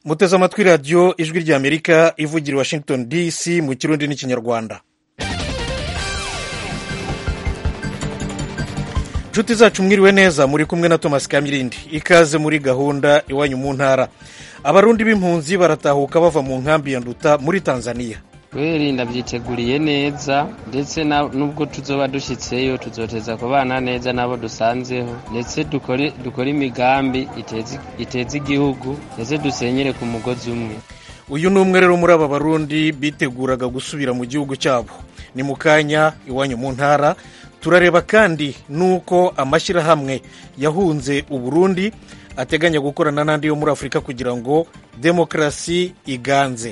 muteze amatwi radiyo ijwi ry'amerika ivugira i washington dc mu kirundi n'ikinyarwanda inshuti zacu mwiriwe neza muri kumwe na thomas kamirindi ikaze muri gahunda iwanyu mu ntara abarundi b'impunzi baratahuka bava mu nkambi ya nduta muri tanzania kwirinda byiteguriye neza ndetse n'ubwo tuzoba dushyitseyo tuzoteza kubana neza n'abo dusanzeho ndetse dukore imigambi iteza igihugu ndetse dusenyere ku mugozi umwe uyu ni umwe rero muri aba barundi biteguraga gusubira mu gihugu cyabo ni mu kanya iwanyu mu ntara turareba kandi n'uko amashyirahamwe yahunze uburundi ateganya gukorana n'andi yo muri afurika kugira ngo demokarasi iganze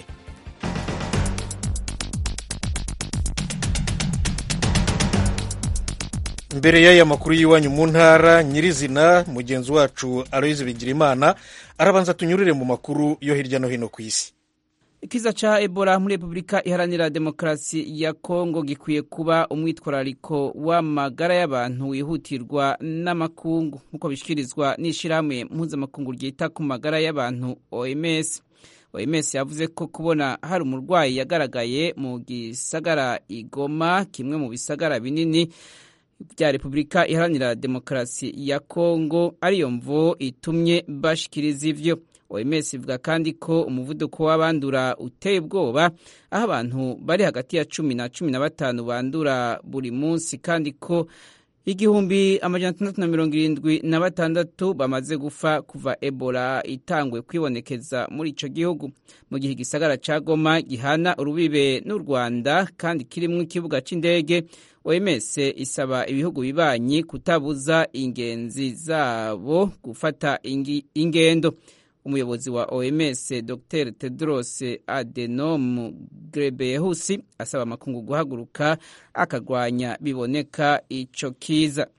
mbere y'aya makuru y'iwanyu mu ntara nyirizina mugenzi wacu aloyizi bigirimana arabanza tunyurire mu makuru yo hirya no hino ku isi ikiza ca ebola muri repubulika iharanira demokarasi ya kongo gikwiye kuba umwitwarariko w'amagara y'abantu wihutirwa n'amakungu nk'uko bishyikirizwa n'ishyirahamwe mpuzamakungu ryita ku magara y'abantu oms oms yavuze ko kubona hari umurwayi yagaragaye mu gisagara igoma kimwe mu bisagara binini bya repubulika iharanira demokarasi ya kongo ariyo mvo itumye bashikiriza ivyo oms ivuga kandi ko umuvuduko w'abandura uteye ubwoba aho abantu bari hagati ya cumi na cumi na batanu bandura buri munsi kandi ko igihumbi amajana atandatu na mirongo irindwi na batandatu bamaze gufa kuva ebola itangwe kwibonekeza muri ico gihugu mu gihe igisagara ca goma gihana urubibe n'u rwanda kandi kirimwo ikibuga c'indege oms isaba ibihugu bibanyi kutabuza ingenzi zabo gufata ingendo umuyobozi wa oms dr tedros adenom grebehusi asaba amakungu guhaguruka akarwanya biboneka ico kiza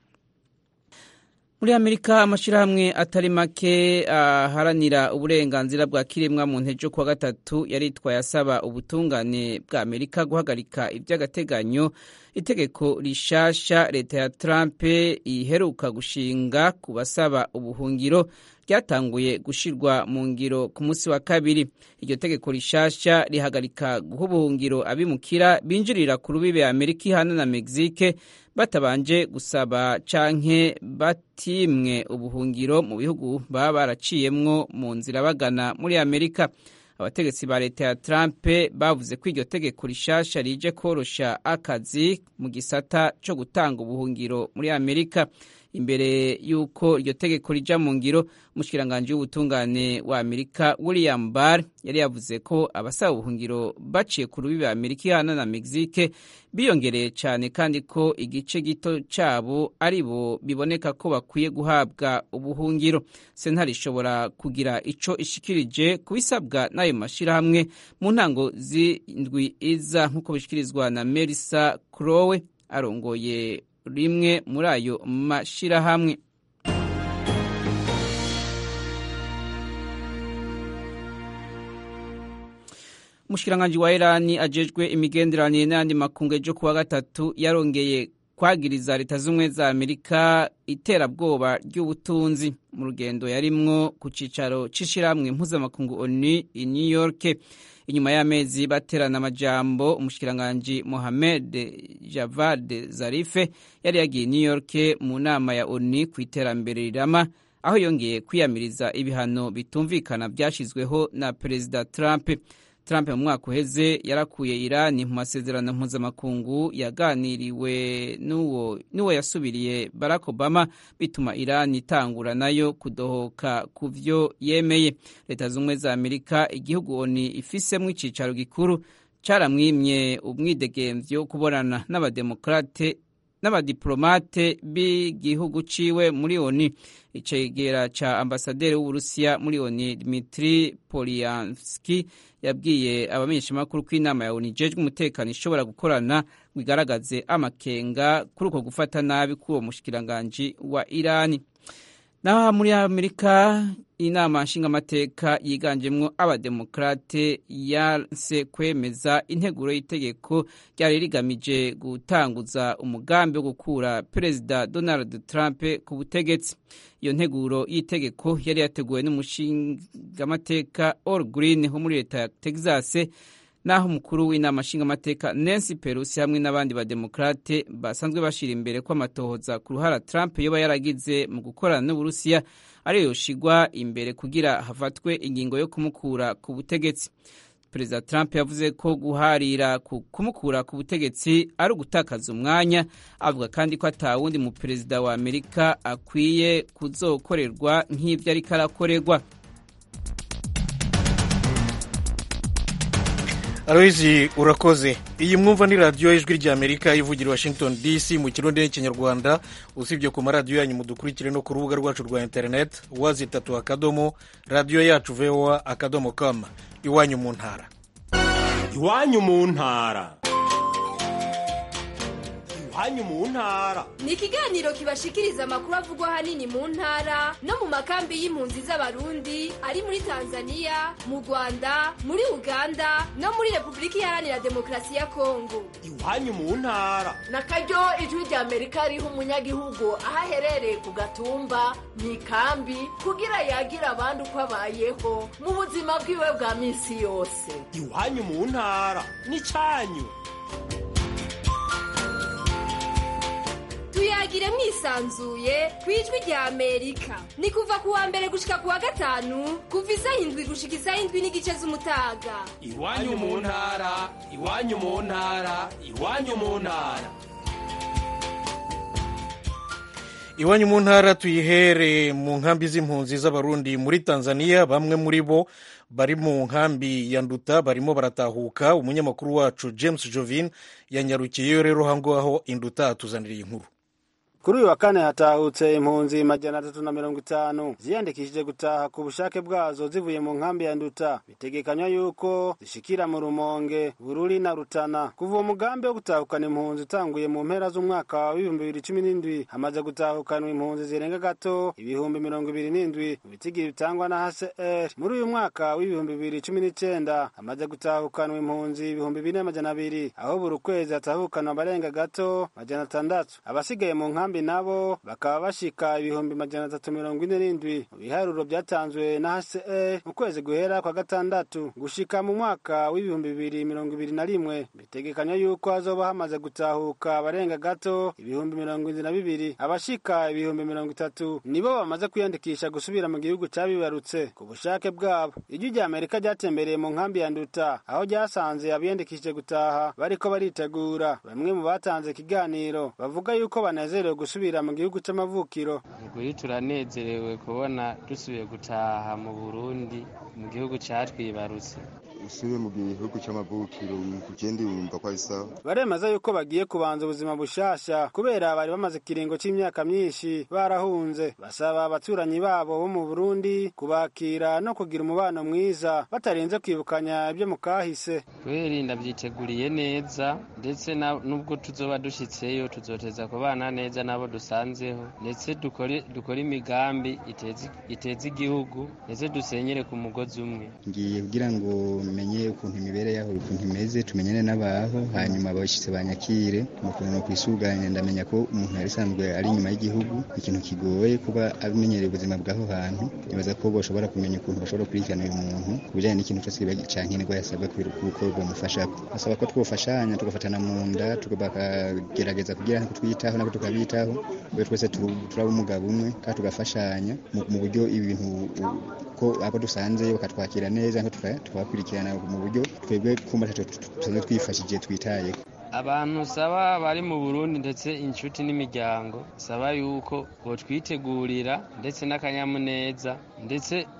muri amerika amashyirahamwe atari make aharanira uburenganzira bwa kiremwa mu ntejo kuwa gatatu yaritwaye asaba ubutungane bwa amerika guhagarika iby'agateganyo itegeko rishasha leta ya trump iheruka gushinga ku basaba ubuhungiro ryatanguye gushirwa mu ngiro ku munsi wa kabiri iryo tegeko rishasha rihagarika guha ubuhungiro abimukira binjirira ku rubibe amerika ihana na mexique batabanje gusaba canke batimwe ubuhungiro mu bihugu baba baraciyemwo mu nzira bagana muri amerika abategetsi ba leta ya trump bavuze ko iryo tegeko rishasha rije korosha akazi mu gisata co gutanga ubuhungiro muri amerika imbere y'uko iryo tegeko rija mu ngiro umushikiranganji w'ubutungane wa amerika william barr yari yavuze ko abasaba ubuhungiro baciye ku rubibe amerika ihana na mexique biyongereye cyane kandi ko igice gito cyabo ari bo biboneka ko bakwiye guhabwa ubuhungiro sentare ishobora kugira ico ishikirije ku bisabwa n'ayo mashyirahamwe mu ntango z'indwi iza nk'uko bishikirizwa na melissa crowe arongoye rimwe muri ayo mashyirahamwe umushikiranganji wa irani ajejwe imigenderanire n'ayandi makungu ejo kuwa gatatu yarongeye kwagiriza leta z'ubumwe za amerika iterabwoba ry'ubutunzi mu rugendo yarimwo ku cicaro c'ishirahamwe mpuzamakungu onu i new york inyuma y'amezi baterana amajambo umushikiranganji mohamed javad zarife yari yagiye new york mu nama ya onu ku iterambere rirama aho yongeye kwiyamiriza ibihano bitumvikana byashyizweho na perezida trump trump mu mwaka uheze yarakuye irani mu masezerano mpuzamakungu yaganiriwe n'uwo yasubiriye barack obama bituma irani itangura nayo kudohoka ku vyo yemeye leta z'ubumwe za amerika igihugu oni ifisemo icicaro gikuru caramwimye umwidegemvyo kubonana n'abademokrate n'abadiplomate b'igihugu ciwe muri oni icegera ca ambasaderi w'uburusiya muri oni dmitri polyanski yabwiye abamenyeshamakuru ko inama ya oni ijejwe umutekano ishobora gukorana ngo igaragaze amakenga kuri uko gufata nabi k'uwo mushikiranganji wa irani naho muri amerika inama nshingamateka yiganjemo abademokrate yanse kwemeza integuro y'itegeko ryari rigamije gutanguza umugambi wo gukura perezida donald trump ku butegetsi iyo nteguro y'itegeko yari yateguwe n'umushingamateka all green wo muri leta ya texas naho umukuru w'inama nshingamateka nancy pelosi hamwe n'abandi bademokrate basanzwe bashira imbere ko amatohoza ku ruhara trump yoba yaragize mu gukorana n'uburusiya ariyo yoshigwa imbere kugira hafatwe ingingo yo kumukura ku butegetsi perezida trump yavuze ko guharira ku kumukura ku butegetsi ari ugutakaza umwanya avuga kandi ko atawundi mu perezida wa amerika akwiye kuzokorerwa nk'ibyo ariko arakorerwa aloyizi urakoze iyi mwumva ni radiyo y'ijwi ry'amerika ivugira washington dc mu kirundi n'ikinyarwanda usibye ku maradiyo yanyu mudukurikire no ku rubuga rwacu rwa interineti wazi itatu akadomo radiyo yacu voa akadomo kama iwanyu mu ntara iwanyu mu ntara iwanyu mu ntara ni ikiganiro kibashikiriza amakuru avugwa ahanini mu ntara no mu makambi y'impunzi z'abarundi ari muri tanzania mu rwanda muri uganda no muri repubulika iharanira demokarasi ya kongo iwanyu mu ntara na karyo ijwi rya amerika riha umunyagihugu aho aherereye ku gatumba mu ikambi kugira yagira abandi uko abayeho mu buzima bwiwe bwa minsi yose iwanyu mu ntara ni cyanyu tuyagire mwisanzuye ku ijwi rya amerika ni kuva ku wa mbere gushika ku wa gatanu kuva isaha indwi gushika isaha indwi n'igice z'umutaga iwanyu mu ntara iwanyu mu ntara iwanyu mu ntara iwanyu mu ntara tuyihere mu nkambi z'impunzi z'abarundi muri tanzania bamwe muri bo bari mu nkambi ya nduta barimo baratahuka umunyamakuru wacu james jovin yanyarukiyeyo rero aho induta atuzanira iyi nkuru kuri uyu wa kane hatahutse impunzi majana atatu na mirongo itanu ziyandikishije gutaha ku bushake bwazo zivuye mu nkambi ya nduta bitegekanywa yuko zishikira mu rumonge bururi na rutana kuva uwo mugambi wo gutahukana impunzi utanguye mu mpera z'umwaka w'ibihumbi bibiri cumi n'indwi hamaze gutahukanwa impunzi zirenga gato ibihumbi mirongo ibiri n'indwi mu bitigiri bitangwa na hcr muri uyu mwaka w'ibihumbi bibiri cumi n'icenda hamaze gutahukanwa impunzi ibihumbi bine majana abiri aho buri kwezi hatahukanwa abarenga gato majana atandatu abasigaye mu nkambi nkambi nabo bakaba bashika ibihumbi majana atatu mirongo ine n'indwi mu biharuro byatanzwe na hce mu kwezi guhera kwa gatandatu gushika mu mwaka w'ibihumbi bibiri mirongo ibiri na rimwe bitegekanywa yuko hazoba hamaze gutahuka abarenga gato ibihumbi mirongo indwi na bibiri abashika ibihumbi mirongo itatu nibo bamaze kwiyandikisha gusubira mu gihugu cabibarutse ku bushake bwabo ijwi rya amerika ryatembereye mu nkambi ya nduta aho ryasanze abiyandikishije gutaha bariko baritegura bamwe mu batanze ikiganiro bavuga yuko banezerewe gusubira mu gihugu c'amavukiro ukuri turanezerewe kubona dusubiye gutaha mu burundi mu gihugu catwibarutse usubiye mu gihugu c'amavukiro ugende wumva ko ari sawa baremeza yuko bagiye kubanza ubuzima bushasha kubera bari bamaze ikiringo c'imyaka myinshi barahunze basaba abaturanyi babo bo mu burundi kubakira no kugira umubano mwiza batarinze kwibukanya ibyo mu kahise kubera ndavyiteguriye neza ndetse n'ubwo tuzoba dushitseyo tuzoteza kubana neza n'abo dusanzeho ndetse dukore imigambi iteza igihugu ndetse dusenyere ku mugozi umwe ngiye kugira ngo menye ukuntu imibereho yaho ukuntu imeze tumenyane n'abaho hanyuma abashyitsi banyakire ukuntu no kwisuganya ndamenya ko umuntu yari asanzwe ari inyuma y'igihugu ikintu kigoye kuba amenyereye ubuzima bw'aho hantu nibaza ko bashobora kumenya ukuntu bashobora gukurikirana uyu muntu ku bijyanye n'ikintu cyose cyankenerwa yasabwa kuko bamufasha basaba ko twofashanya tugafatana mu nda bakagerageza kugira ngo twiyitaho nabo tukabitaho kubera twese turaba umugabo umwe kandi tugafashanya mu buryo ibintu ko abo dusanze bakatwakira neza tukabakurikirana mu buryo twebwe kumva tusanzwe twifashije twitayeho abantu saba bari mu burundi ndetse inshuti n'imiryango saba yuko botwitegurira ndetse n'akanyamuneza ndetse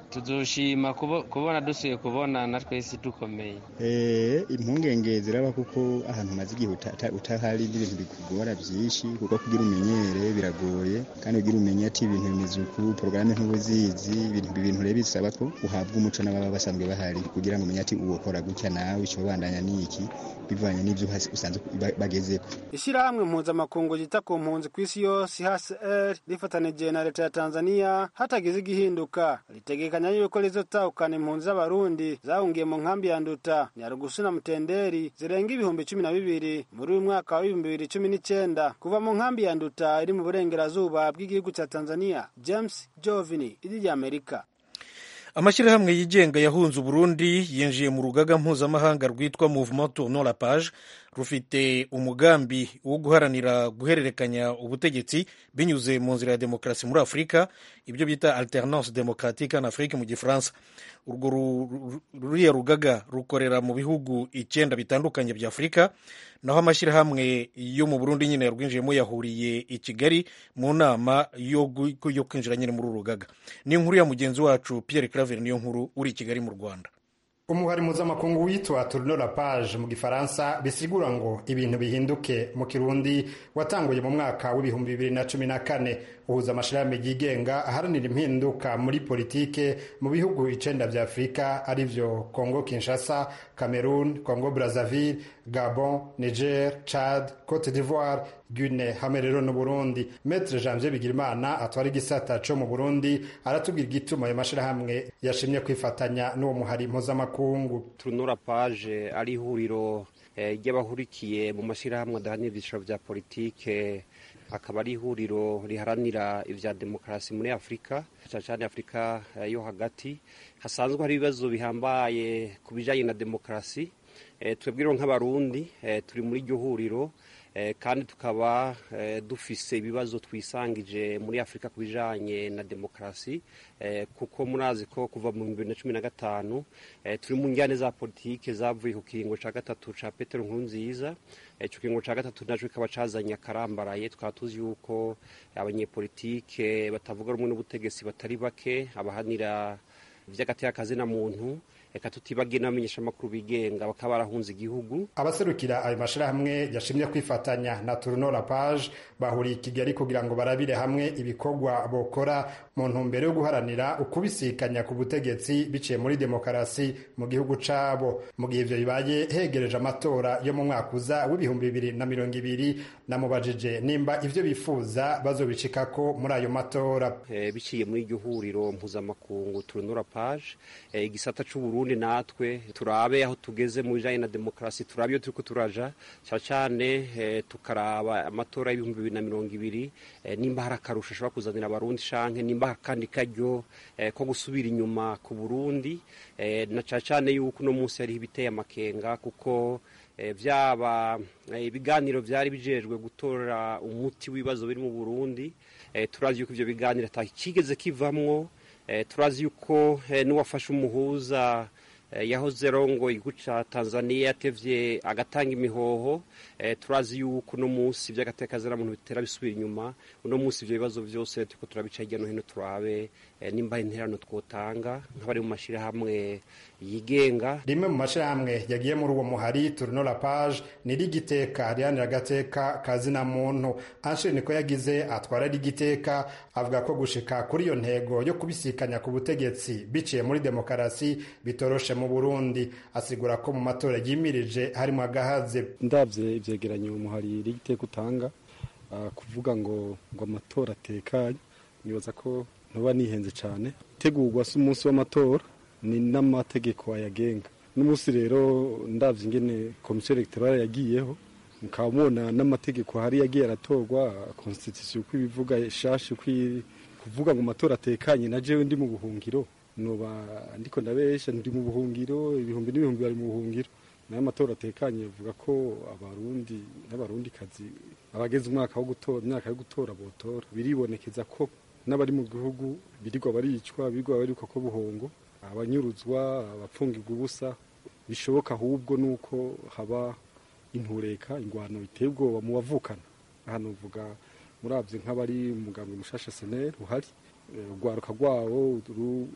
tuzoshima kubo- kubona dusuye kubonana twese dukomeye Eh, impungenge ziraba kuko ahantu umaze igihe uta- uta- utahari n'ibintu bikugora byinshi kuko kugira umenyere biragoye kandi kugira umenye ati ibintu bimeze uku porogaramu ntubuzizi ibintu ibintu rero bisaba ko uhabwa umuco n'ababa basanzwe bahari kugira ngo umenye ati uwo kora gutya nawe icyo bandanya ni iki bivanye n'ibyo uhas- usanzwe ba- bagezeko ishyirahamwe mpuzamakungu ryita ku mpunzi ku isi yose hcr rifatanije na leta ya tanzania hatagize igihinduka ritegekanya yuko rizotahukana impunzi z'abarundi zahungiye mu nkambi ya nduta nyarugusu na mutenderi zirenga ibihumbi cumi na bibiri muri uyu mwaka wa ibihumbi bibiri cumi n'icyenda kuva mu nkambi ya nduta iri mu burengerazuba bw'igihugu cya tanzania james jovini iri ry'amerika amashyirahamwe yigenga yahunze uburundi yinjiye mu rugaga mpuzamahanga rwitwa mouvement tournon la page rufite umugambi wo guharanira guhererekanya ubutegetsi binyuze mu nzira ya demokarasi muri afurika ibyo bita alternance démocratique en afrique mu gifaransa urwo ru- ru- ruriya rugaga rukorera mu bihugu icyenda bitandukanye bya afurika naho amashyirahamwe yo mu burundi nyine yarwinjiyemo yahuriye i kigali mu nama yo gu- yo kwinjira nyine muri uru rugaga ni inkuru ya mugenzi wacu pierre claver niyo nkuru uri i kigali mu rwanda umuhari mpuzamakungu witwa tourno la page mu gifaransa bisigura ngo ibintu bihinduke mu kirundi watanguye mu mwaka w'ibihumbi bibiri na cumi na kane uhuza amashirahamwe yigenga aharanira impinduka muri politike mu bihugu icenda vya afurika arivyo congo kinshasa cameroon congo brazzaville gabon niger chad cote d'ivoire Guinea hamwe rero no Burundi Maître Janvier Bigirimana atwara igisata co mu Burundi aratubwira igituma ayo mashirahamwe yashimye kwifatanya n'uwo muhari mpuzamakungu turunura paje ari ihuriro eh, ry'abahurikiye mu mashyirahamwe adahanira ibyiciro bya politike akaba ari ihuriro riharanira ibya demokarasi muri afurika cyane cyane afurika eh, yo hagati hasanzwe hari ibibazo bihambaye ku bijyanye na demokarasi eh, twebwe rero nk'abarundi eh, turi muri iryo huriro eh, kandi tukaba eh, dufise ibibazo twisangije muri afurika ku bijanye na demokarasi eh, kuko murazi ko kuva mu bibiri na cumi na gatanu eh, turi mu njyane za politike zavuye ku kiringo ca gatatu ca petero nkurunziza eh, ico kiringo ca gatatu naco kikaba cazanye akarambaraye tukaba tuzi yuko abanyepolitike batavuga rumwe n'ubutegetsi batari bake abahanira ivy'agateka na muntu reka tutibagiye n'abamenyeshamakuru bigenga bakaba barahunze igihugu abaserukira ayo mashirahamwe yashimye kwifatanya na Tourno la page bahuriye i Kigali kugira ngo barabire hamwe ibikorwa bokora mu ntumbero yo guharanira ukubisikanya ku butegetsi biciye muri demokarasi mu gihugu cabo mu gihe ivyo bibaye hegereje amatora yo mu mwaka uza w'ibihumbi bibiri na mirongo ibiri namubajije nimba ivyo bifuza bazobicikako muri ayo matora eh, biciye muri iryo huriro mpuzamakungu turunura page eh, igisata c'uburundi natwe turabe aho tugeze mu bijanye na demokarasi turabe iyo turiko turaja cyane cyane eh, tukaraba amatora y'ibihumbi bibiri na mirongo ibiri eh, nimba hari akarusho ashobora kuzanira abarundi canke nimba hari akandi karyo eh, ko gusubira inyuma ku burundi eh, na cyane cyane yuko uno munsi hariho ibiteye amakenga kuko eh, vyaba eh, ibiganiro vyari bijejwe gutora umuti w'ibibazo biri mu burundi eh, turazi yuko ivyo biganiro atakigeze kivamwo eh, turazi yuko eh, n'uwafashe umuhuza eh, yahoze rongo igihugu ca tanzania yatevye agatanga imihoho eh, turazi yuko uno munsi vy'agatekazira muntu bitera bisubira inyuma uno munsi ivyo bibazo vyose turiko turabica hirya no hino turabe eh, nimba interano twotanga nk'abari mu mashirahamwe yigenga rimwe mu mashirahamwe yagiye muri uwo muhari Tourno la page ni rigiteka rihanira agateka kazina muntu Anshire niko yagize atwara rigiteka avuga ko gushika kuri iyo ntego yo kubisikanya ku butegetsi biciye muri demokarasi bitoroshe mu Burundi asigura ko mu matora yimirije harimo agahaze ndabye ivyegeranyo umuhari rigiteka utanga uh, kuvuga ngo ngo amatora atekanye nibaza ko ntuba nihenze cyane tegurwa si umunsi w'amatora ni n'amategeko ayagenga n'umunsi rero ndabye ingene komisiyo elegtorale yagiyeho mukaba mubona n'amategeko hari yagiye aratorwa constitution uko ibivuga shashi uko kuvuga ngo amatora atekanye na jewe ndi mu buhungiro noba ndiko ndabesha ndi mu buhungiro ibihumbi n'ibihumbi bari mu buhungiro nayo amatora atekanye avuga ko abarundi n'abarundi kazi abageze umwaka wo gutora imyaka yo gutora botora biribonekeza ko n'abari mu gihugu birirwa baricwa birirwa baricwa ko buhongo abanyuruzwa abapfungirwa ubusa bishoboka ahubwo nuko haba intureka ingwano iteye ubwoba mu bavukana hano mvuga murabye nk'abari umuganga mushasha seneri uhari urwaruka rwawo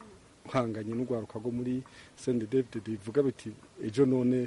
uhanganye n'urwaruka rwo muri sende david bivuga biti ejo none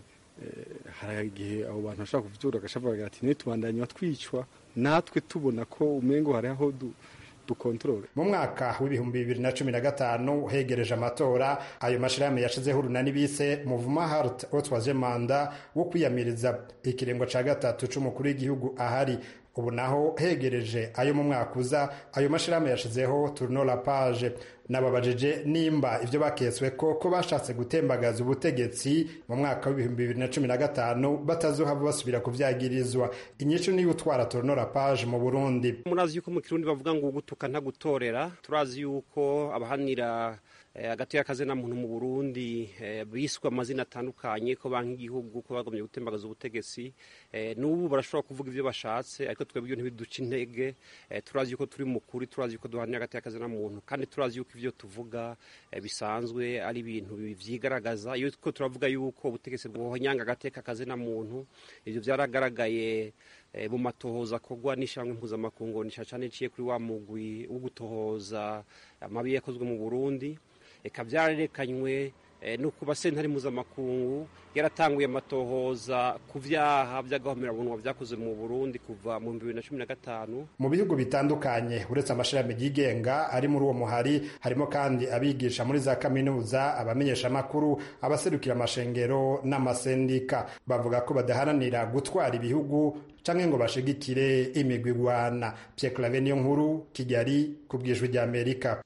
hari igihe abo bantu bashobora kuvyura agashavuga ati ntitubandanye batwicwa natwe tubona ko umengo hari aho dukontorore mu mwaka w'ibihumbi bibiri na cumi na gatanu hegereje amatora ayo mashirahamwe yashizeho urunani bise muvuma hart otwaje manda wo kwiyamiriza ikirengo ca gatatu c'umukuru w'igihugu ahari ubu naho hegereje ayo mu mwaka uza ayo mashirahamwe yashizeho turno la page nababajije nimba ivyo bakeswe ko ko bashatse gutembagaza ubutegetsi mu mwaka w'ibihumbi bibiri na cumi na gatanu batazohava basubira kuvyagirizwa inyishu niyo utwara turno la page mu burundi murazi yuko mu kirundi bavuga ngo ugutuka ntagutorera turazi yuko abahanira hagati y'akazi na muntu mu burundi biswe amazina atandukanye ko banki igihugu ko bagomye gutembagaza ubutegetsi n'ubu barashobora kuvuga ibyo bashatse ariko twebwe ibyo ntibiduca intege turazi yuko turi mukuri turazi yuko duhanira hagati y'akazi na muntu kandi turazi yuko ibyo tuvuga bisanzwe ari ibintu vyigaragaza iyo ko turavuga yuko ubutegetsi bwohonyanga agateka akazi na muntu ivyo vyaragaragaye mu matohoza akorwa n'ishyirahamwe mpuzamakungu ni cyane iciye kuri wa mugwi wo gutohoza amabi yakozwe mu burundi eka byarerekanywe no ku basentare mpuzamakungu yaratanguye amatohoza ku vyaha vy'agahomerabunwa vyakoze mu burundi kuva mu bibiri na cumi na gatanu mu bihugu bitandukanye uretse amashirahamwe yigenga ari muri uwo muhari harimo kandi abigisha muri za kaminuza abamenyesha amakuru abaserukira amashengero n'amasendika bavuga ko badaharanira gutwara ibihugu canke ngo bashigikire imigwi igwana Pierre Claver niyo nkuru Kigali ku bwijwi rya Amerika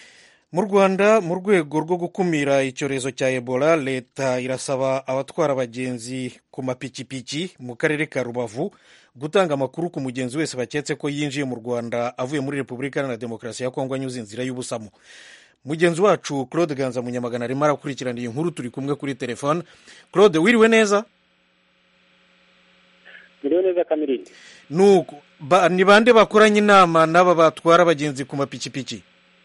mu rwanda mu rwego rwo gukumira icyorezo cya ebola leta irasaba abatwara abagenzi ku mapikipiki mu karere ka rubavu gutanga amakuru ku mugenzi wese baketse ko yinjiye mu rwanda avuye muri repubulika iharanira demokarasi ya kongo anyuze inzira y'ubusamo mugenzi wacu claude ganza munyamagana arimo arakurikirana iyi nkuru turi kumwe kuri telefone claude wiriwe neza wiriwe neza kamirindi nuko ni bande bakoranye inama n'aba batwara abagenzi ku mapikipiki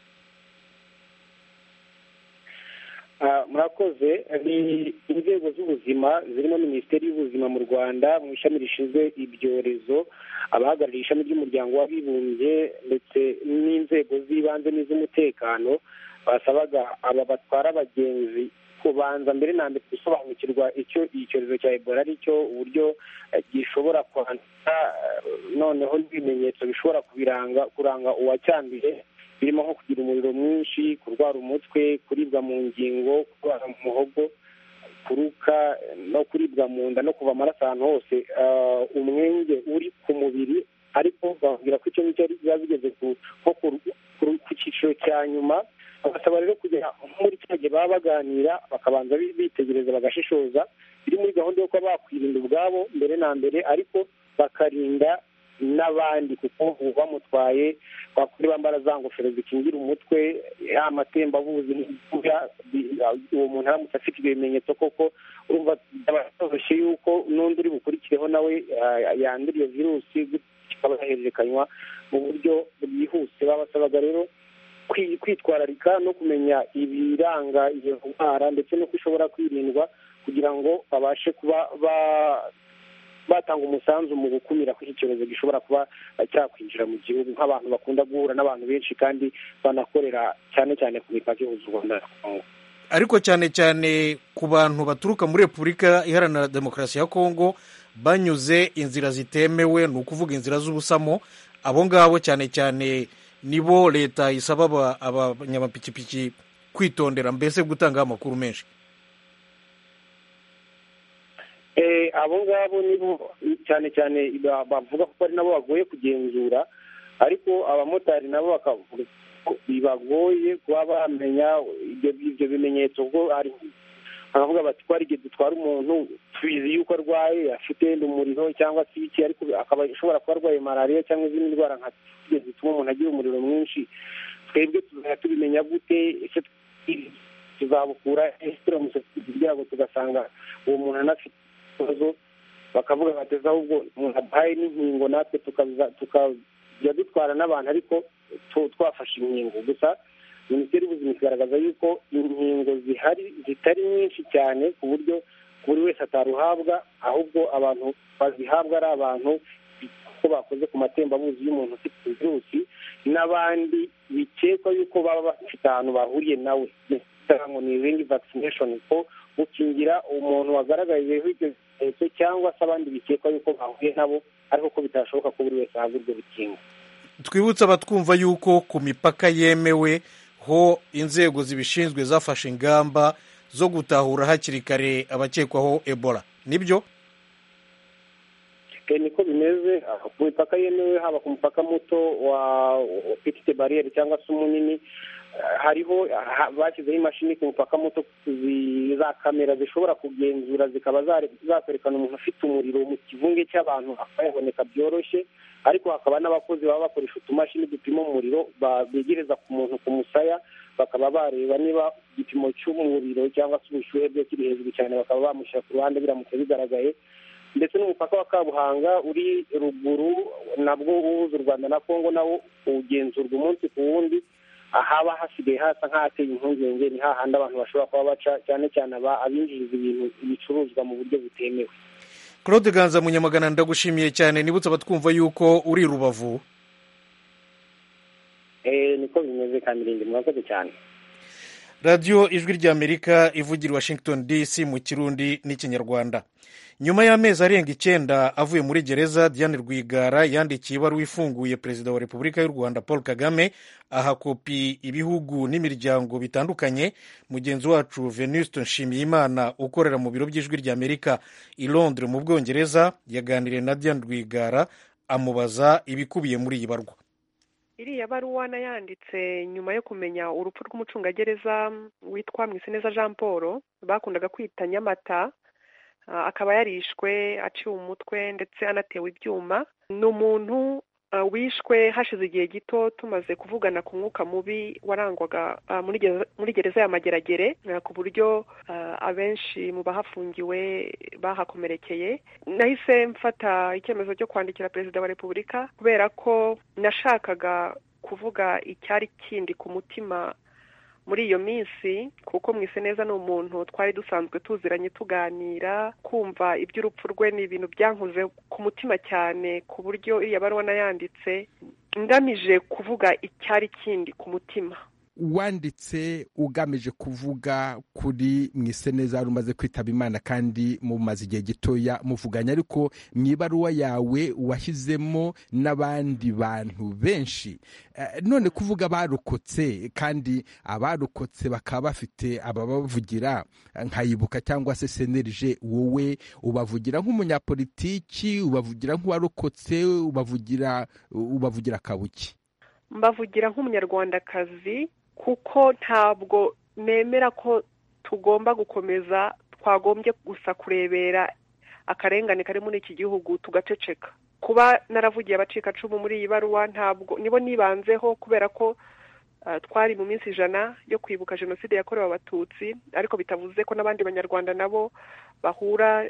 murakoze ni inzego z'ubuzima zirimo minisiteri y'ubuzima mu rwanda mu ishami rishinzwe ibyorezo abahagarariye ishami ry'umuryango w'abibumbye ndetse n'inzego z'ibanze n'iz'umutekano basabaga aba batwara abagenzi kubanza mbere na mbere gusobanukirwa icyo icyorezo cya ebola ari cyo uburyo gishobora kwandura noneho n'ibimenyetso bishobora kubiranga kuranga uwacyanduye birimo nko kugira umuriro mwinshi kurwara umutwe kuribwa mu ngingo kurwara mu muhogo kuruka no kuribwa mu nda no kuva amaraso ahantu hose umwenge uri ku mubiri ariko bababwira ko icyo ngicyo biba bigeze ku cyiciro cya nyuma bagasaba rero kugera muri cya gihe baba baganira bakabanza bitegereza bagashishoza biri muri gahunda yo kuba bakwirinda ubwabo mbere na mbere ariko bakarinda n'abandi kuko ubu bamutwaye bakuri bambara za ngofero zikingira umutwe amatembabuzi uwo muntu aramutse afite ibyo bimenyetso koko urumva byoroshye yuko n'undi uri bukurikireho nawe yandura iyo virusi kikaba yahererekanywa mu buryo bwihuse babasabaga rero kwitwararika no kumenya ibiranga iyo ndwara ndetse n'uko ishobora kwirindwa kugira ngo babashe kuba batanga umusanzu mu gukumira ko iki cyorezo gishobora kuba cyakwinjira mu gihugu nk'abantu bakunda guhura n'abantu benshi kandi banakorera cyane cyane ku mipaka ihuza u rwanda na kongo ariko cyane cyane ku bantu baturuka muri repubulika iharanira demokarasi ya kongo banyuze inzira zitemewe ni ukuvuga inzira z'ubusamo abo ngabo cyane cyane nibo leta isaba abanyamapikipiki kwitondera mbese gutangaho amakuru menshi abo ngabo nibo cyane cyane bavuga ko ari nabo bagoye kugenzura ariko abamotari nabo bakavuga ko bibagoye kuba bamenya ibyo bimenyetso ubwo hari bakavuga bati twari igihe dutwara umuntu tubizi yuko arwaye afite umuriro cyangwa se ibiki ariko akaba ashobora kuba arwaye malariya cyangwa izindi ndwara nka zituma umuntu agira umuriro mwinshi twebwe tuzajya tubimenya gute ese tuzabukura ese turamutse kugira ngo tugasanga uwo muntu anafite ikibazo bakavuga bateza ahubwo umuntu aduhaye n'inkingo natwe tukajya dutwara n'abantu ariko twafashe inkingo gusa minisiteri y'ubuzima igaragaza yuko inkingo zihari zitari nyinshi cyane ku buryo buri wese ataruhabwa ahubwo abantu bazihabwa ari abantu ko bakoze ku matembabuzi y'umuntu ufite virusi n'abandi bikekwa yuko baba bafite ahantu bahuriye nawe bita ngo ni ringi vaccination ko gukingira umuntu wagaragayeho ibyo bimenyetso cyangwa se abandi bikekwa yuko bahuye nabo ariko ko bitashoboka ko buri wese ahabwa urwo rukingo twibutse abatwumva yuko ku mipaka yemewe ho inzego zibishinzwe zafashe ingamba zo gutahura hakiri kare abakekwaho ebola nibyo niko bimeze ku mipaka yemewe haba ku mupaka muto wa petite bariyeri cyangwa se umunini hariho bashyizeho imashini ku mupaka muto za kamera zishobora kugenzura zikaba zakwerekana umuntu ufite umuriro mu kivunge cy'abantu akayaboneka byoroshye ariko hakaba n'abakozi baba bakoresha utumashini dupima umuriro begereza ku muntu ku musaya bakaba bareba niba igipimo cy'umuriro cyangwa se ubushyuhe bwe kiri hejuru cyane bakaba bamushyira ku ruhande biramutse bigaragaye ndetse n'umupaka wa kabuhanga uri ruguru nabwo uhuza u rwanda na kongo nawo ugenzurwa umunsi ku wundi ahaba hasigaye hasa nk'ahateye impungenge ni hahandi abantu bashobora kuba baca cyane cyane abinjiriza ibintu ibicuruzwa mu buryo butemewe claude ganza munyamagana ndagushimiye cyane nibutse abatwumva yuko uri rubavu niko bimeze kamirindi murakoze cyane radiyo ijwi ry'amerika ivugira washington dc mu kirundi n'ikinyarwanda nyuma y'amezi arenga icyenda avuye muri gereza diane rwigara yandikiye ibaruwa ifunguye perezida wa repubulika y'u rwanda paul kagame aha kopi ibihugu n'imiryango bitandukanye mugenzi wacu venuste nshimiyimana ukorera mu biro by'ijwi ry'amerika i londres mu bwongereza yaganiriye na diane rwigara amubaza ibikubiye muri iyi barwa iriya baruwa nayanditse nyuma yo kumenya urupfu rw'umucungagereza witwa mwiseneza jean paul bakundaga kwita nyamata akaba yarishwe aciwe umutwe ndetse anatewe ibyuma ni umuntu wishwe hashize igihe gito tumaze kuvugana ku mwuka mubi warangwaga muri gereza ya mageragere ku buryo abenshi mu bahafungiwe bahakomerekeye nahise mfata icyemezo cyo kwandikira perezida wa repubulika kubera ko nashakaga kuvuga icyari kindi ku mutima muri iyo minsi kuko mwise neza ni umuntu twari dusanzwe tuziranye tuganira kumva iby'urupfu rwe ni ibintu byankoze ku mutima cyane ku buryo iriya baruwa nayanditse ngamije kuvuga icyari kindi ku mutima wanditse ugamije kuvuga kuri mwiseneza wari umaze kwitaba imana kandi mumaze igihe gitoya muvuganye ariko mu ibaruwa yawe washyizemo n'abandi bantu benshi none kuvuga abarokotse kandi abarokotse bakaba bafite ababavugira nkayibuka cyangwa se senerije wowe ubavugira nk'umunyapolitiki ubavugira nk'uwarokotse ubavugira ubavugira kabuki mbavugira nk'umunyarwandakazi kuko ntabwo nemera ko tugomba gukomeza twagombye gusa kurebera akarengane kari muri iki gihugu tugaceceka kuba naravugiye abacikacumu muri iyi baruwa ntabwo nibo nibanzeho kubera ko twari mu minsi ijana yo kwibuka jenoside yakorewe abatutsi ariko bitavuze ko n'abandi banyarwanda nabo bahura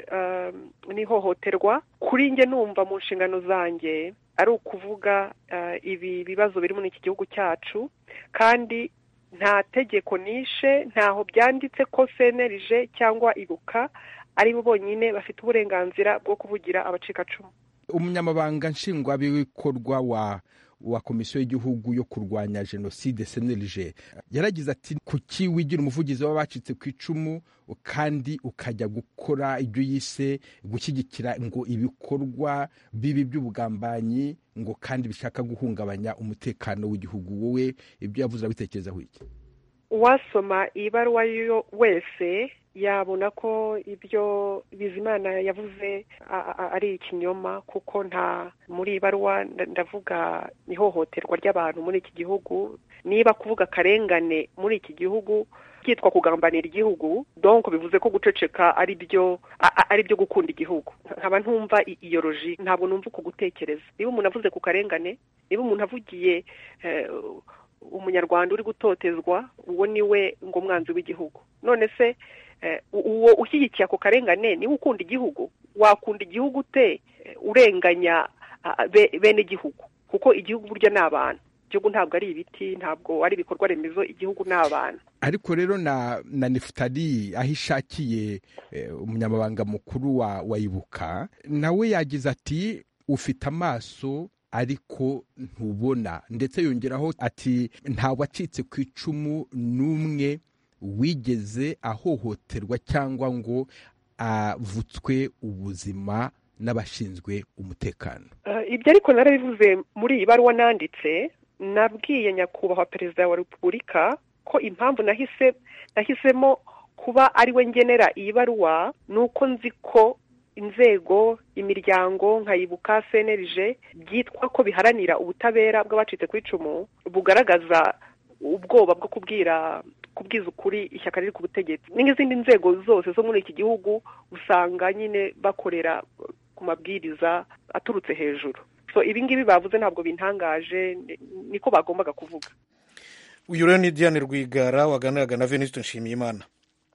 n'ihohoterwa kuri njye numva mu nshingano zanjye ari ukuvuga ibi bibazo biri muri iki gihugu cyacu kandi nta tegeko nishe ntaho byanditse ko senerije cyangwa ibuka ari bo bonyine bafite uburenganzira bwo kuvugira abacikacumu umunyamabanga nshingwabikorwa wa wa komisiyo y'igihugu yo kurwanya jenoside senerije yaragize ati kuki wigira umuvugizi w'abacitse ku icumu kandi ukajya gukora ibyo yise gushyigikira ngo ibikorwa bibi by'ubugambanyi ngo kandi bishaka guhungabanya umutekano w'igihugu wowe ibyo yavuze abitekerezaho iki uwasoma iyi baruwa yo wese yabona ko ibyo bizimana yavuze ari ikinyoma kuko nta muri iyi baruwa ndavuga ihohoterwa ry'abantu muri iki gihugu niba kuvuga akarengane muri iki gihugu byitwa kugambanira igihugu donko bivuze ko guceceka ari byo ari byo gukunda igihugu nkaba ntumva iyo roji ntabwo numva uku gutekereza niba umuntu avuze ku karengane niba umuntu avugiye umunyarwanda uri gutotezwa uwo ni we ngo umwanzi w'igihugu none se uwo ushyigikiye ako karengane niwe ukunda igihugu wakunda igihugu ute urenganya bene igihugu kuko igihugu burya ni abantu igihugu ntabwo ari ibiti ntabwo ari ibikorwa remezo igihugu ni abantu ariko rero na na nefutari aho ishakiye umunyamabanga mukuru wa ibuka nawe yagize ati ufite amaso ariko ntubona ndetse yongeraho ati nta wacitse ku icumu n'umwe wigeze ahohoterwa cyangwa ngo avutswe ubuzima n'abashinzwe umutekano ibyo ariko narabivuze muri iyi baruwa nanditse nabwiye nyakubahwa perezida wa repubulika ko impamvu nahise nahisemo kuba ari we ngenera iyi baruwa ni uko nzi ko inzego imiryango nkayibuka cnlg byitwa ko biharanira ubutabera bw'abacitse ku icumu bugaragaza ubwoba bwo kubwira kubwiza ukuri ishyaka riri ku butegetsi n'izindi nzego zose zo muri iki gihugu usanga nyine bakorera ku mabwiriza aturutse hejuru so ibi ngibi bavuze ntabwo bintangaje niko bagombaga kuvuga uyu rero ni diane rwigara waganiraga na venuste nshimiyimana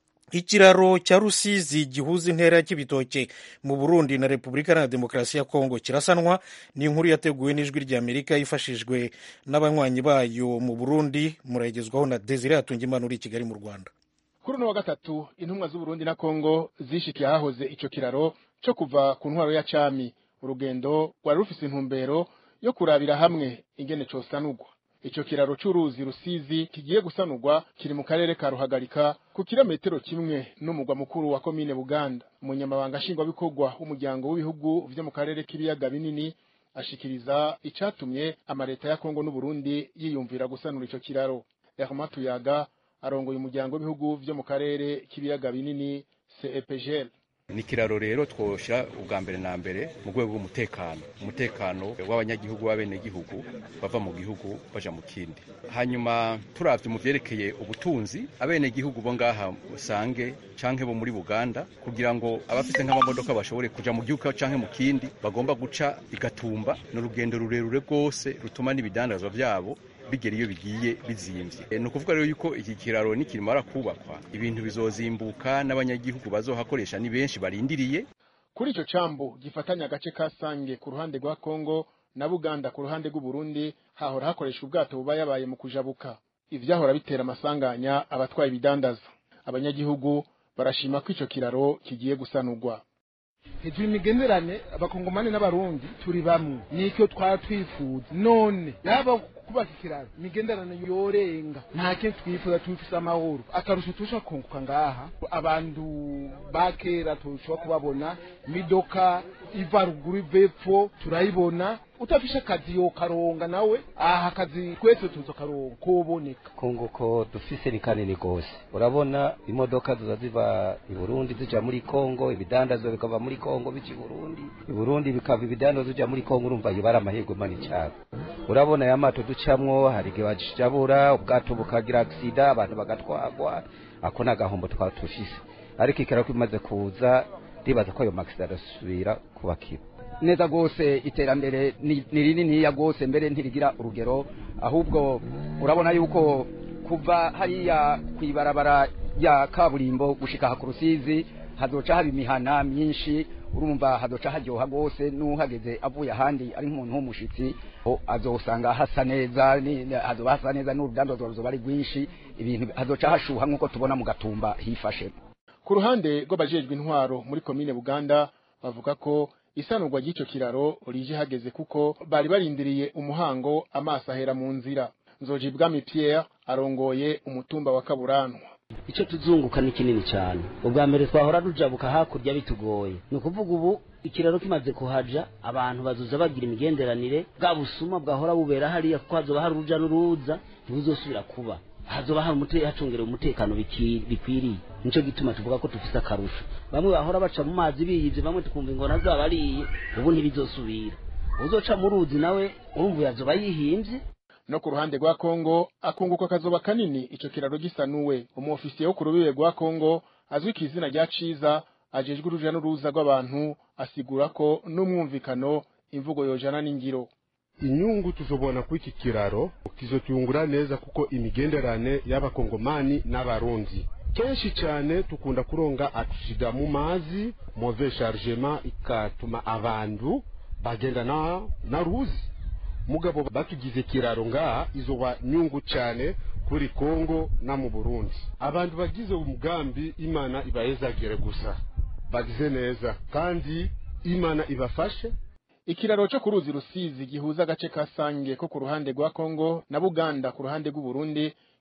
ikiraro cya rusizi gihuza intera ya kibitoke mu burundi na repubulika iharanira demokarasi ya kongo kirasanwa ni inkuru yateguwe n'ijwi ry'amerika yifashijwe n'abanywanyi bayo mu burundi murayigezwaho na desire hatungimana uri i kigali mu rwanda kuri uno wa gatatu intumwa z'uburundi na kongo zishikiye ahahoze icyo kiraro cyo kuva ku ntwaro ya cami urugendo rwari rufise intumbero yo kurabira hamwe ingene cosanurwa icyo kiraro cy'uruzi rusizi kigiye gusanurwa kiri mu karere ka ruhagarika ku kilometero kimwe n'umugwa mukuru wa komine buganda umunyamabanga nshingwabikorwa w'umuryango w'ibihugu vyo mu karere k'ibiyaga binini ashikiriza icatumye amaleta ya kongo n'uburundi yiyumvira gusanura ico kiraro herma tuyaga arongoye umuryango w'ibihugu vyo mu karere k'ibiyaga binini cepgl ni ikiraro rero twoshira ubwa mbere na mbere mu rwego rw'umutekano umutekano w'abanyagihugu b'abenegihugu bava mu gihugu baja mu kindi hanyuma turavye mu vyerekeye ubutunzi abenegihugu bo ngaha usange canke bo muri buganda kugira ngo abafise nk'amamodoka bashobore kuja mu gihugu canke mu kindi bagomba guca igatumba ni urugendo rurerure rwose rutuma n'ibidandazwa vyabo bigera iyo bigiye bizimvye ni ukuvuga rero yuko iki kiraro nikimara kubakwa ibintu bizozimbuka n'abanyagihugu bazohakoresha ni benshi barindiriye kuri ico cambu gifatanya agace ka sange ku ruhande rwa kongo na buganda ku ruhande rw'uburundi hahora hakoresha ubwato buba yabaye mu kujabuka ivyahora bitera amasanganya abatwaye ibidandaza abanyagihugu barashima ko ico kiraro kigiye gusanurwa hejuru imigenderane abakongomani n'abarundi turi bamwe nicyo twaba twifuza none yaba kubaka ikiraro imigenderane yorenga nta kintu twifuza tubifise amahoro akarusho turusha kunguka ngaha abantu ba kera turushaho kubabona imidoka iva ruguru iva epfo turayibona utafishe akazi yokaronga nawe aha akazi twese tuzo karonga koboneka kunguko dufise ni kanini gose urabona imodoka ziza ziva i Burundi zija muri Kongo ibidandazwa bikava muri Kongo bici Burundi i Burundi bikava ibidandazwa zija muri Kongo urumva yibara amahirwe mani cyane urabona ya mato ducamwo hari igihe bajabura ubwato bukagira aksida abantu bagatwagwa ako nagahombo twaba tufise ariko ikiraro kimaze kuza ndibaza ko ayo makisida arasubira kubakira neza rwose iterambere ni rininiya rwose mbere ntirigira urugero ahubwo urabona yuko kuva hariya ku ibarabara ya kaburimbo gushika aha ku rusizi hazoca haba imihana myinshi urumva hazoca haryoha rwose n'uhageze avuye ahandi ari nk'umuntu w'umushitsi azosanga hasa neza hazoba hasa neza n'urudandazwa ruzoba ari rwinshi ibintu hazoca hashuha nk'uko tubona mu gatumba hifashe ku ruhande rw'abajejwe intwaro muri komine buganda bavuga ko isanurwa ry'icyo kiraro rije hageze kuko bari barindiriye umuhango amaso ahera mu nzira nzoji bwami pierre arongoye umutumba wa kaburanwa icyo tuzunguka ni kinini cyane ubwa mbere twahora rujabuka hakurya bitugoye ni ukuvuga ubu ikiraro kimaze kuhaja abantu bazoza bagira imigenderanire bwa busuma bwahora bubera hariya kuko hazoba hari uruja n'uruza ntibuzosubira kuba hazoba hari umute hacungerewe umutekano bikwiriye nico gituma tuvuga ko tufise akarusho bamwe bahora baca mu mazi biyivye bamwe tukumva ingona zaba ariye ubu ntibizosubira uzoca mu ruzi nawe urumva yazoba yihimvye no ku ruhande rwa Kongo akunguka kazoba kanini ico kiraro gisanuwe umuofisiye wo ku rubibe rwa Kongo azwi ku izina rya Ciza ajejwe uruja n'uruza rw'abantu asigura ko n'umwumvikano imvugo yojana n'ingiro inyungu tuzobona kuri iki kiraro kizotuyungura neza kuko imigenderane y'abakongomani n'abarundi kenshi cyane tukunda kuronga aksida mu mazi move chargement ikatuma abantu bagenda na, na ruzi mugabo batugize kiraro ngaha izoba nyungu cyane kuri Kongo na mu Burundi abantu bagize umugambi imana ibahezagire gusa bagize neza kandi imana ibafashe ikiraro cyo ku ruzi rusizi gihuza agace ka sange ko ku ruhande rwa kongo na buganda ku ruhande rw'uburundi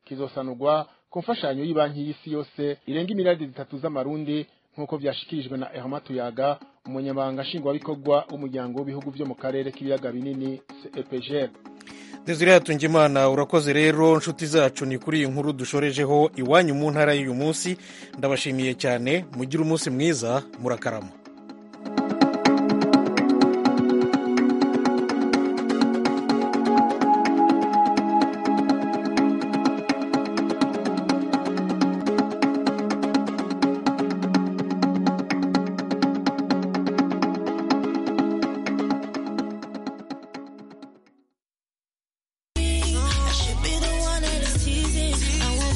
kizosanurwa ku mfashanyo y'ibanki y'isi yose irenga imiriyaridi zitatu z'amarundi nk'uko vyashikirijwe na Herma Tuyaga umunyamabanga nshingwabikorwa w'umuryango w'ibihugu vyo mu karere k'ibiyaga binini CEPGL Desire Hatungimana urakoze rero nshuti zacu ni kuri iyi nkuru dushorejeho iwanyu mu ntara y'uyu munsi ndabashimiye cyane mugire umunsi mwiza murakarama